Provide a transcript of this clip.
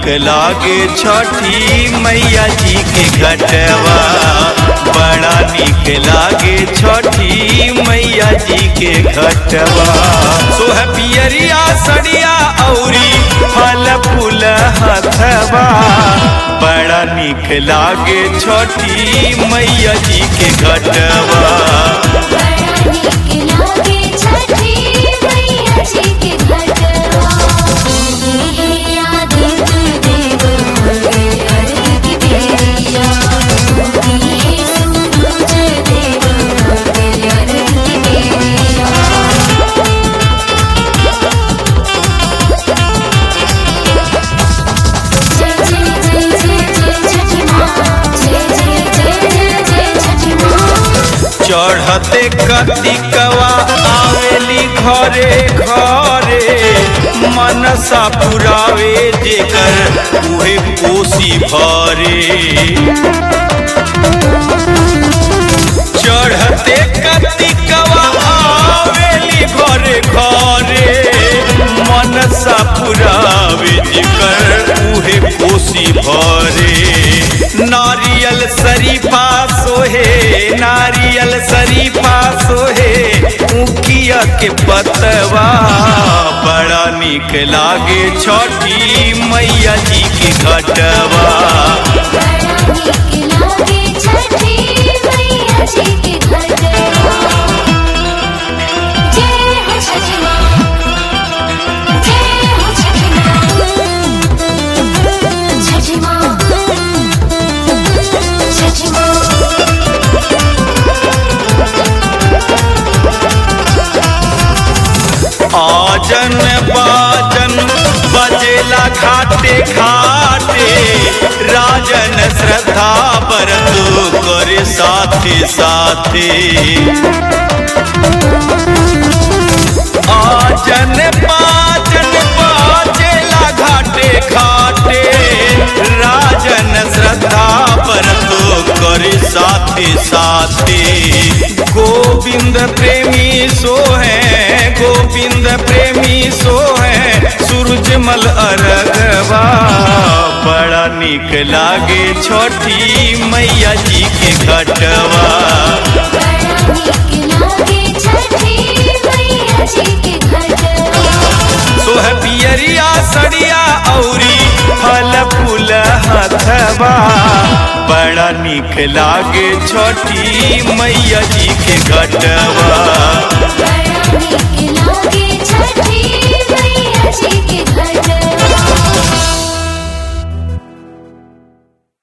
लागे छठी मैया जी के घटवा बड़ा निक लागे छठी मैया जी के घटवा सोह पियरिया सड़िया औरी फल फूल हथवा बड़ा निक लागे छठी मैया जी के घटवा बड़ा नीक लागे छठी मैया जी के घटवा याद देव अर्घ की बेरिया सूरज देव अर्घ की बेरिया जय जय जय जय जय छठी माँ जय जय जय जय जय छठी माँ चढ़ते कतिकवा आवेली घरे घरे मनसा पुरावे जेकर उहे कोसी भरे चढ़ते कतिकवा आवेली घरे घरे मनसा पुरावे जेकर उहे कोसी भरे नारियल शरीफा सोहे नारियल शरीफा सोहे मुखिया के पतवा बड़ा निक लागे छठी मैया जी के घटवा बड़ा नीक लागे छठी मैया जी के घटवा जय हो छठी माँ जय हो छठी माँ छठी माँ छठी माँ आजन बाजन बजेला घाटे घाटे राजन श्रद्धा बरत करे साथे साथे आजन बाजन बाजेला घाटे घाटे राजन श्रद्धा बरत करे साथे साथे गोविंद प्रेमी सो है गोविंद प्रेमी सो है सूरजमल अरगवा बड़ा निक लागे छठी मैया जी के घटवा बड़ा नीक लागे छठी मैया जी के घटवा सोह पियरिया सड़िया औरी फल फूल हथवा बड़ा निक लागे छठी मैया जी के घटवा